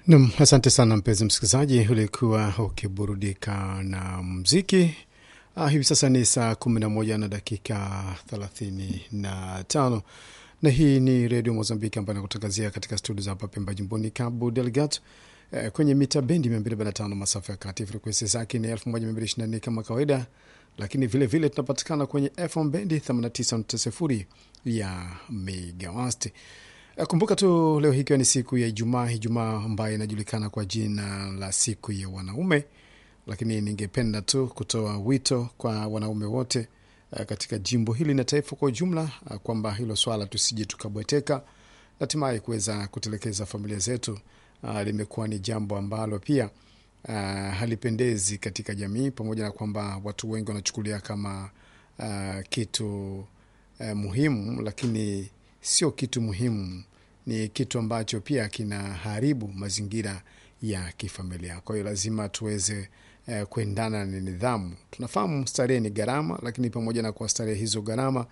Nam, asante sana mpenzi msikilizaji, ulikuwa ukiburudika na mziki. Ah, hivi sasa ni saa kumi na moja na dakika thelathini na tano na hii ni redio Mozambiki ambayo inakutangazia katika studio za hapa Pemba, jimboni Cabo Delgado eh, kwenye mita bendi 245 masafa ya kati. Frekuensi zake ni 1224 kama kawaida, lakini vilevile tunapatikana kwenye FM bendi 89.0 ya megawasti. Eh, Kumbuka tu leo hii ikiwa ni siku ya Ijumaa, Ijumaa ambayo inajulikana kwa jina la siku ya wanaume, lakini ningependa tu kutoa wito kwa wanaume wote eh, katika jimbo hili na taifa kwa ujumla eh, kwamba hilo swala tusije tukabweteka na hatimaye kuweza kutelekeza familia zetu. ah, limekuwa ni jambo ambalo pia ah, halipendezi katika jamii, pamoja na kwamba watu wengi wanachukulia kama ah, kitu eh, muhimu, lakini sio kitu muhimu, ni kitu ambacho pia kinaharibu mazingira ya kifamilia. Kwa hiyo lazima tuweze eh, kuendana na nidhamu. Tunafahamu starehe ni gharama, lakini pamoja na kuwa starehe hizo gharama,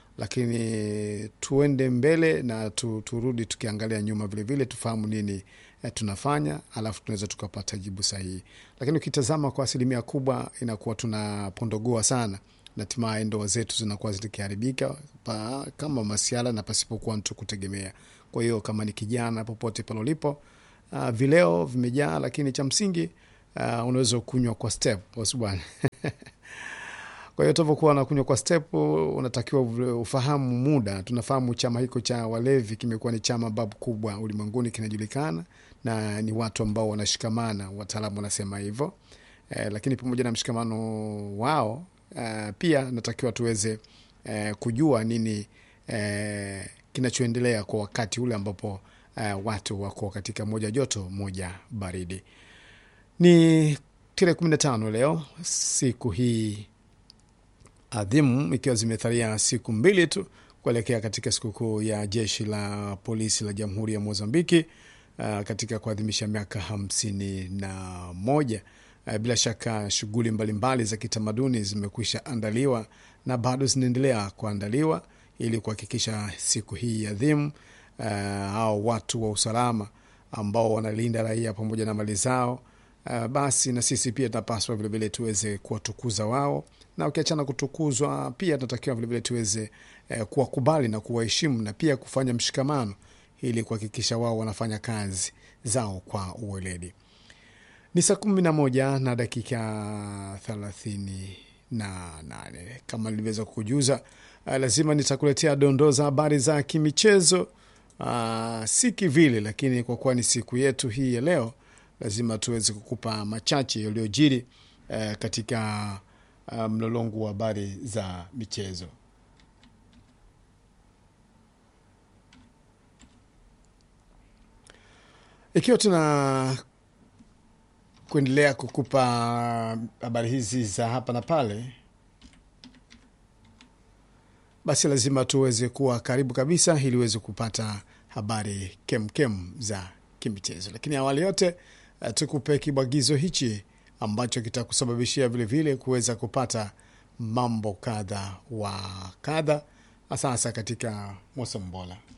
lakini tuende mbele na tu, turudi tukiangalia nyuma vilevile, tufahamu nini eh, tunafanya, alafu tunaweza tukapata jibu sahihi. Lakini ukitazama kwa asilimia kubwa inakuwa tunapondogoa sana na hatimaye ndoa zetu zinakuwa zikiharibika pa, kama masiala na pasipokuwa mtu kutegemea. Kwa hiyo kama ni kijana, popote pale ulipo, uh, vileo vimejaa, lakini cha msingi uh, unaweza kunywa kwa step boss bwana. Kwa hiyo utavyokuwa unakunywa kwa step, unatakiwa ufahamu muda. Tunafahamu chama hiko cha walevi kimekuwa ni chama babu kubwa ulimwenguni, kinajulikana na ni watu ambao wanashikamana, wataalamu wanasema hivyo eh, lakini pamoja na mshikamano wao eh, pia natakiwa tuweze eh, kujua nini eh, kinachoendelea kwa wakati ule ambapo eh, watu wako katika moja joto moja baridi. Ni tarehe kumi na tano leo, siku hii adhimu, ikiwa zimethalia siku mbili tu kuelekea katika sikukuu ya jeshi la polisi la Jamhuri ya Mozambiki uh, katika kuadhimisha miaka hamsini na moja. Uh, bila shaka shughuli mbalimbali za kitamaduni zimekwisha andaliwa na bado zinaendelea kuandaliwa ili kuhakikisha siku hii adhimu uh, au watu wa usalama ambao wanalinda raia pamoja na mali zao Uh, basi na sisi pia tunapaswa vilevile tuweze kuwatukuza wao, na ukiachana kutukuzwa, pia tunatakiwa vilevile tuweze eh, kuwakubali na kuwaheshimu na pia kufanya mshikamano ili kuhakikisha wao wanafanya kazi zao kwa uweledi. Ni saa kumi na moja na dakika thelathini na nane kama nilivyoweza kukujuza. Uh, lazima nitakuletea dondoo za habari za kimichezo uh, si kivile, lakini kwa kuwa ni siku yetu hii ya leo lazima tuweze kukupa machache yaliyojiri eh, katika uh, mlolongo wa habari za michezo. Ikiwa tuna kuendelea kukupa habari hizi za hapa na pale, basi lazima tuweze kuwa karibu kabisa ili uweze kupata habari kemkem za kimichezo. Lakini awali yote uh, tukupe kibwagizo hichi ambacho kitakusababishia vilevile kuweza kupata mambo kadha wa kadha, hasa hasa katika Mosombola.